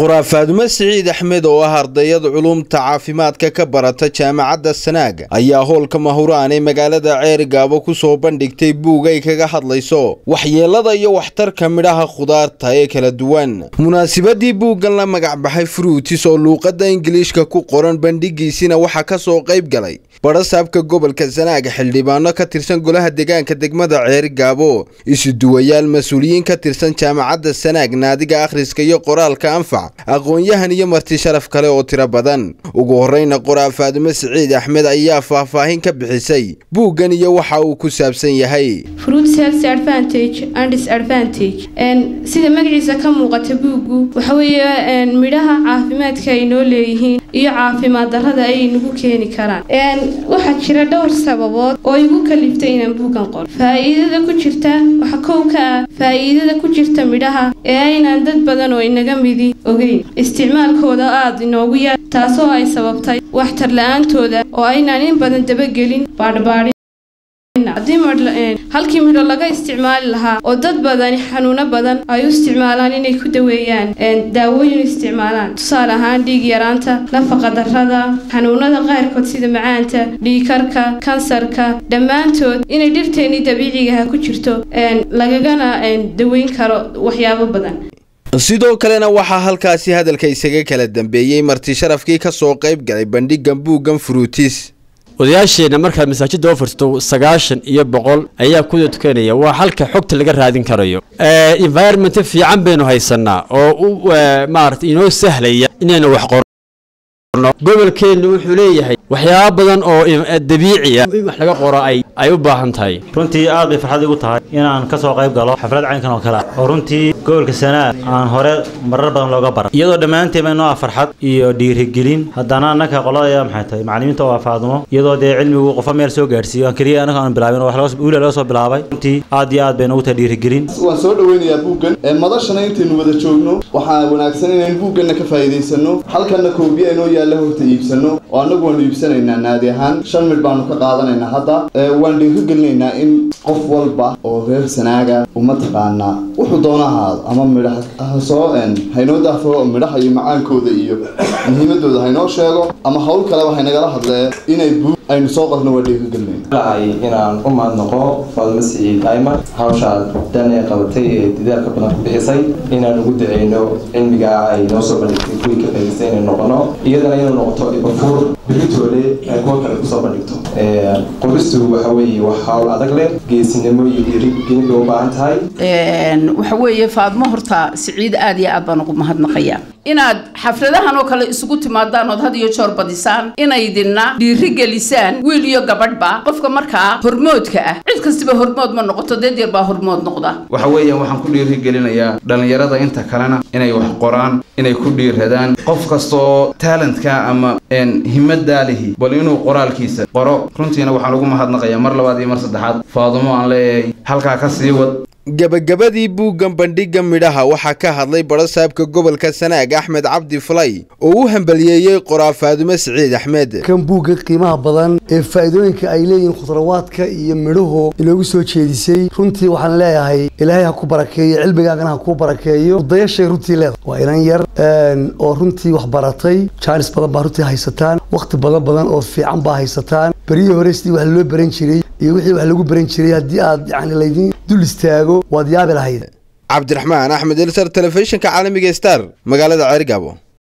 qoraa faadumo siciid axmed oo ah ardayad culumta caafimaadka ka barata jaamacadda sanaag ayaa howlka mahuraan ee magaalada ceerigaabo ku soo bandhigtay buug ay kaga hadlayso waxyeelada iyo waxtarka midhaha khudaarta ee kala duwan munaasabadii buuggan la magacbaxay fruutis oo luuqadda ingiliishka ku qoran bandhigiisina waxaa ka soo qayb galay badhasaabka gobolka sanaag xildhibaano ka tirsan golaha deegaanka degmada ceerigaabo isuduwayaal mas-uuliyiin ka tirsan jaamacadda sanaag naadiga akhriska iyo qoraalka anfac aqoon-yahan iyo marti sharaf kale oo tiro badan ugu horreyna qoraa faadumo siciid axmed ayaa faahfaahin ka bixisay buuggan iyo waxa uu ku saabsan yahay sida magaciisa ka muuqata buuggu waxa weeye midhaha caafimaadka ay noo leeyihiin iyo caafimaad darrada ay nagu keeni karaan waxaa jira dhowr sababood oo igu kaliftay inaan buuggan qoro faa'iidada ku jirta waxa kow ka ah faa'iidada ku jirta midhaha ee aynaan dad badan oo inaga midi ogeyn isticmaalkooda aada inoogu yar taasoo ay sababtay waxtar la-aantooda oo aynaan in badan dabagelin baadhbaadhin haddii halkii midho laga isticmaali lahaa oo dad badani xanuuno badan ay u isticmaalaan inay ku daweeyaan daawooyin isticmaalaan tusaale ahaan dhiig yaraanta nafaqa darrada xanuunada qaarkood sida macaanta dhiikarka kansarka dhammaantood inay dhirteennii dabiicigaha ku jirto lagagana daweyn karo waxyaabo badan sidoo kalena waxaa halkaasi hadalka isaga kala dambeeyey marti sharafkii ka soo qayb galay bandhigan buuggan fruutis odayaasheenna markaad masaajidda oo furto sagaashan iyo boqol ayaa kuda tukanaya waa halka xogta laga raadin karayo environment fiican baynu haysanaa oo u maarata inoo sahlaya inaynu wax qorno gobolkeenna wuxuu leeyahay waxyaaba badan oo dabiiciya in wax laga qoro ay ay u baahan tahay runtii aad bay farxad igu tahay inaan ka soo qayb galo xaflad caynkan oo kale oo runtii gobolka sanaag aan hore marar badan looga baran iyadoo dhammaanteen bay noo ah farxad iyo dhiirigelin haddana annaka qolada maxay tahay macallimiinta oo faadumo iyadoo dee cilmigu qofa meel soo gaarsiiyo aan keliya annaga aan bilaabin oo wiila laga soo bilaabay runtii aad iyo aad bay noogu tahay dhiirigelin waan soo dhaweynayaa buuggan madashana intaynu wada joogno waxaa wanaagsan inaynu buugganna ka faa'iidaysano halkanna koobiya inoo yaalla horta iibsano oo annagu waanu iibsanaynaa naadi ahaan shan midh baanu ka qaadanaynaa hadda waan dhiirigelinaynaa in qof walba oo reer sanaaga uma taqaanaa wuxuu doona ahaado ama midhaha soo haynoo daafo midhaha iyo macaankooda iyo muhiimadooda haynoo sheego ama hawl kaleba haynagala hadlee inay buug aynu soo qorno waa dhiirigelinayna inaan u mahadnaqo faadumo siciid ayman hawshaad dan ee qabatay ee dadaalka badan ku bixisay inaan ugu daceyno cilmiga ay noo soo bandhigtay kuwii ka faa'idaystay inay noqono iyadana inuu noqoto ibafuur beritoole ay kuwa kale kusoo bandhigto qoristu waxa weeye wax hawl adag leh geesinimo iyo dhiirigelin bay u baahan tahay waxa weeye faadmo horta siciid aad iyo aad baan ugu mahadnaqayaa inaad xafladahan oo kale isugu timaadaan ood had iyo joor badisaan inaydinna dhiirigelisaan wiil iyo gabadhba qofka markaa hormoodka ah cid kastiba hormood ma noqoto deed yar baa hormood noqda waxa weeyaan waxaan ku dhiirigelinayaa dhallinyarada inta kalena inay wax qoraan inay ku dhiiradaan qof kastoo talentka ama himadaa lihi bal inuu qoraalkiisa qoro runtiina waxaan ugu mahadnaqayaa mar labaad iyo mar saddexaad faadumo aan leeyahay halkaa ka sii wad gabagabadii buuggan bandhigga midhaha waxaa ka hadlay badhasaabka gobolka sanaag axmed cabdi falay oo u hambaliyeeyey qoraa faadumo siciid axmed kan buugga qiimaha badan ee faa'iidooyinka ay leeyihiin khudrawaadka iyo midhuhu inoogu soo jeedisay runtii waxaan leeyahay ilaahay ha ku barakeeyo cilmigaagana ha kuu barakeeyo udayashay runtii leedahay waa inan yar oo runtii wax baratay jaanis badan baa runtii haysataan wakhti badan badan oo fiican baa haysataan beryihii hore sidii wax loo baran jiray iyo wixii wax lagu baran jiray haddii aad yani laydin dul istaago waad yaabi lahayd cabdiraxmaan axmed elsar telefishinka caalamiga star magaalada ceergaabo